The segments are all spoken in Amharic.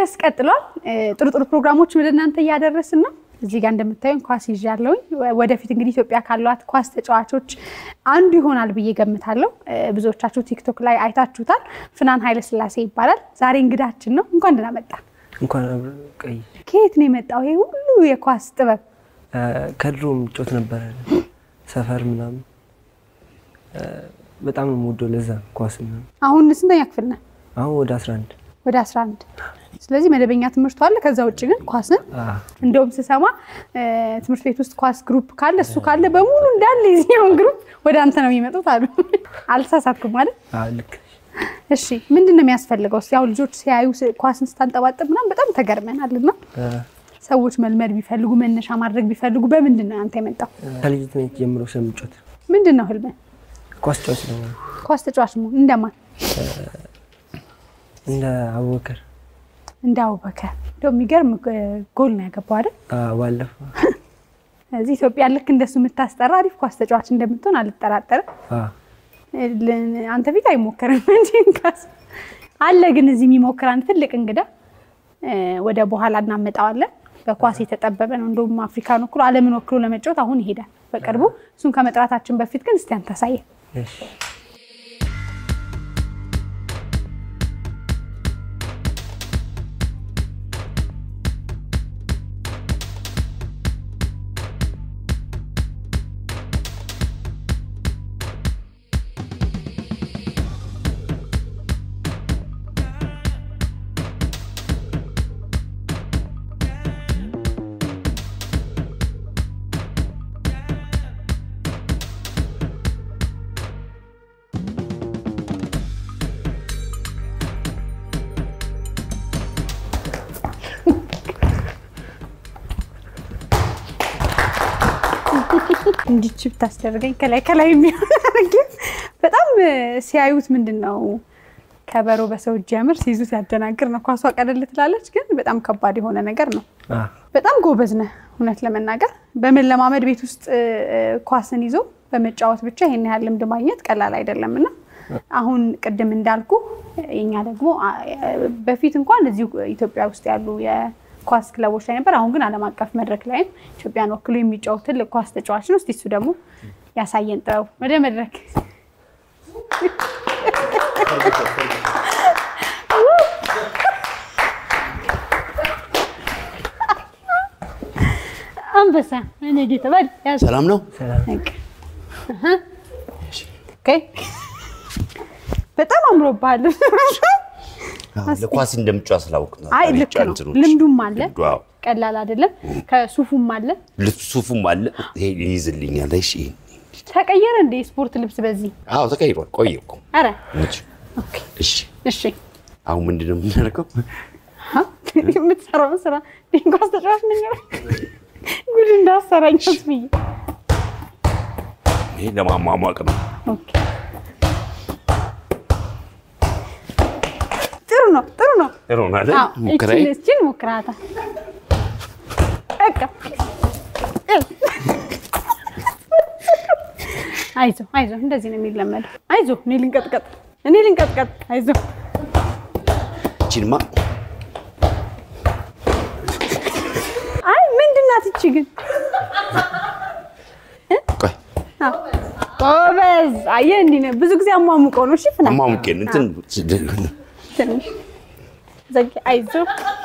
መቅደስ ቀጥሏል። ጥሩ ጥሩ ፕሮግራሞች ወደ እናንተ እያደረስን ነው። እዚህ ጋር እንደምታዩኝ ኳስ ይዣለሁኝ። ወደፊት እንግዲህ ኢትዮጵያ ካሏት ኳስ ተጫዋቾች አንዱ ይሆናል ብዬ ገምታለሁ። ብዙዎቻችሁ ቲክቶክ ላይ አይታችሁታል። ፍናን ኃይለስላሴ ይባላል። ዛሬ እንግዳችን ነው። እንኳን ደህና መጣ። እንኳን ቀይ ከየት ነው የመጣው ይሄ ሁሉ የኳስ ጥበብ? ከድሮ ምጮት ነበረ ሰፈር ምናምን በጣም ነው የምወደው። ለዛ ኳስ ምናምን አሁን ስንተኛ ክፍል ነህ? አሁን ወደ 11 ወደ 11 ስለዚህ መደበኛ ትምህርቱ አለ። ከዛ ውጭ ግን ኳስን እንደውም ስሰማ ትምህርት ቤት ውስጥ ኳስ ግሩፕ ካለ እሱ ካለ በሙሉ እንዳለ የዚህኛውን ግሩፕ ወደ አንተ ነው የሚመጡት አሉ። አልተሳሳትኩም ማለት ልክ እሺ። ምንድን ነው የሚያስፈልገው? ያው ልጆች ሲያዩ ኳስን ስታንጠባጥብ ምናምን በጣም ተገርመናል። እና ሰዎች መልመድ ቢፈልጉ መነሻ ማድረግ ቢፈልጉ በምንድን ነው አንተ የመጣው? ከልጅነት ጀምሮ ስለምጮት ምንድን ነው ህልምህ? ኳስ ጫዋች ነው ኳስ ተጫዋች መሆን እንደማን? እንደ አቡበከር እንደ አቡበከር። እንደው የሚገርም ጎል ነው ያገባው አይደል? ባለፈው እዚህ ኢትዮጵያ ልክ እንደሱ የምታስጠራ አሪፍ ኳስ ተጫዋች እንደምትሆን አልጠራጠርም። አንተ ፊት አይሞከርም እንጂ እንኳስ አለ። ግን እዚህ የሚሞክር አንድ ትልቅ እንግዳ ወደ በኋላ እናመጣዋለን። በኳስ የተጠበበ ነው። እንደውም አፍሪካን ወክሎ ዓለምን ወክሎ ለመጫወት አሁን ይሄዳል በቅርቡ። እሱን ከመጥራታችን በፊት ግን እስቲ አንተ አሳየን። እንዲች ብታስደርገኝ ከላይ ከላይ የሚሆን አድርጌ በጣም ሲያዩት ምንድን ነው ከበሮ በሰው እጅ ያምር ሲይዙት ያደናግር ነው። ኳሷ ቀለል ትላለች፣ ግን በጣም ከባድ የሆነ ነገር ነው። በጣም ጎበዝ ነህ እውነት ለመናገር በመለማመድ ቤት ውስጥ ኳስን ይዞ በመጫወት ብቻ ይሄን ያህል ልምድ ማግኘት ቀላል አይደለም እና አሁን ቅድም እንዳልኩ የኛ ደግሞ በፊት እንኳን እዚሁ ኢትዮጵያ ውስጥ ያሉ ኳስ ክለቦች ላይ ነበር። አሁን ግን ዓለም አቀፍ መድረክ ላይም ኢትዮጵያን ወክሎ የሚጫወት ትልቅ ኳስ ተጫዋች ነው። እስቲ እሱ ደግሞ ያሳየን ጥበቡ ወደ መድረክ አንበሳ እኔ ጌታ በል ያዝ። ሰላም ነው። በጣም አምሮብሃል። ለኳስ እንደምጫ ስላውቅ ነው። አይ ልክ ነው። ልምዱም አለ፣ ቀላል አይደለም። ከሱፉም አለ፣ ሱፉም አለ። ይሄ ይይዝልኛል። እሺ፣ ተቀየረ እንደ ስፖርት ልብስ በዚህ? አዎ ተቀይሯል። ቆየ እኮ። ኧረ እሺ፣ እሺ። አሁን ምንድን ነው የምናደርገው? የምትሰራው ስራ ኳስ ተጫዋች ነኝ። ጉድ እንዳሰራኝ ብዬ ይሄ ለማሟሟቅ ነው። ጥሩ ነው፣ ጥሩ ነው። ጥሩ ነው አይደል? ሙከራዬ እችን ሞክራታ በቃ አይዞህ አይዞህ፣ እንደዚህ ነው የሚለመደው። አይዞህ፣ እኔ ልንቀጥቀጥ፣ እኔ ልንቀጥቀጥ። አይዞህ። እቺንማ አይ ምንድን ናት እቺ ግን? ቆይ ጎበዝ። አየህ፣ እንዲህ ነው ብዙ ጊዜ አሟሙቀው ነው። እሺ ፍና አሟሙቄን እንትን ትንሽ ዘጊ። አይዞህ፣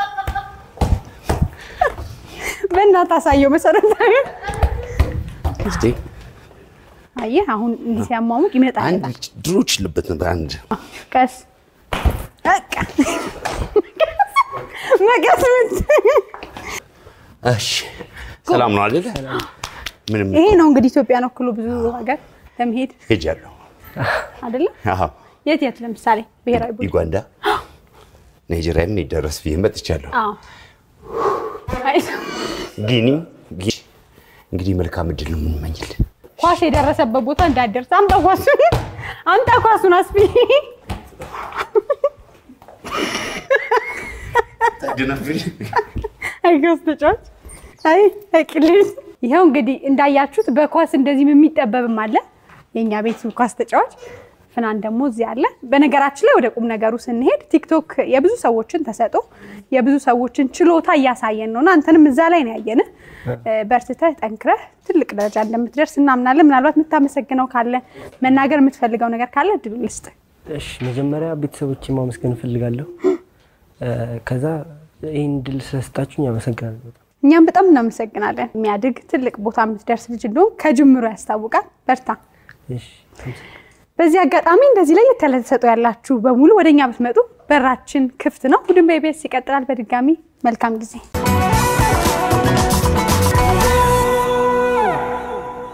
በእናትህ አሳየው መሰረታዊ እስቲ አየህ አሁን እንዲህ ሲያሟሙቅ ይመጣል። አንድ ድሮ ችልበት ነበር። አንድ ቀስ በቃ መቀስ ምት እሺ፣ ሰላም ነው አይደል? ምንም ይሄ ነው እንግዲህ ኢትዮጵያን ወክሎ ብዙ ሀገር ለመሄድ ሄጃለሁ። አይደለም። አዎ፣ የት የት ለምሳሌ ብሔራዊ ቡድን ዩጋንዳ፣ ናይጄሪያም ደረስ ብዬ መጥቻለሁ። አዎ። አይዞህ። ጊኒ ጊ- እንግዲህ መልካም እድል ነው የምንመኝልህ። ኳስ የደረሰበት ቦታ እንዳደርስ አምጣ ኳሱን አምጣ ኳሱን አስቢ አይገስ ተጫዋች አይ አቅልል ይኸው እንግዲህ እንዳያችሁት በኳስ እንደዚህም የሚጠበብም አለ የእኛ ቤት ኳስ ተጫዋች ፍናን ደግሞ እዚህ አለ። በነገራችን ላይ ወደ ቁም ነገሩ ስንሄድ ቲክቶክ የብዙ ሰዎችን ተሰጦ የብዙ ሰዎችን ችሎታ እያሳየን ነው እና አንተንም እዛ ላይ ነው ያየንህ። በርትተህ ጠንክረህ ትልቅ ደረጃ እንደምትደርስ እናምናለን። ምናልባት የምታመሰግነው ካለ መናገር የምትፈልገው ነገር ካለ እድሉ ልስጥ። እሺ መጀመሪያ ቤተሰቦቼን ማመስገን እፈልጋለሁ። ከዛ ይህን ድል ስለሰጣችሁኝ አመሰግናለሁ በጣም። እኛም በጣም እናመሰግናለን። የሚያድግ ትልቅ ቦታ የምትደርስ ልጅ እንደሆን ከጅምሩ ያስታውቃል። በርታ። እሺ ተመስገን። በዚህ አጋጣሚ እንደዚህ ላይ ያለ ተሰጥኦ ያላችሁ በሙሉ ወደኛ ብትመጡ በራችን ክፍት ነው። ቡድን በኢቢኤስ ይቀጥላል። በድጋሚ መልካም ጊዜ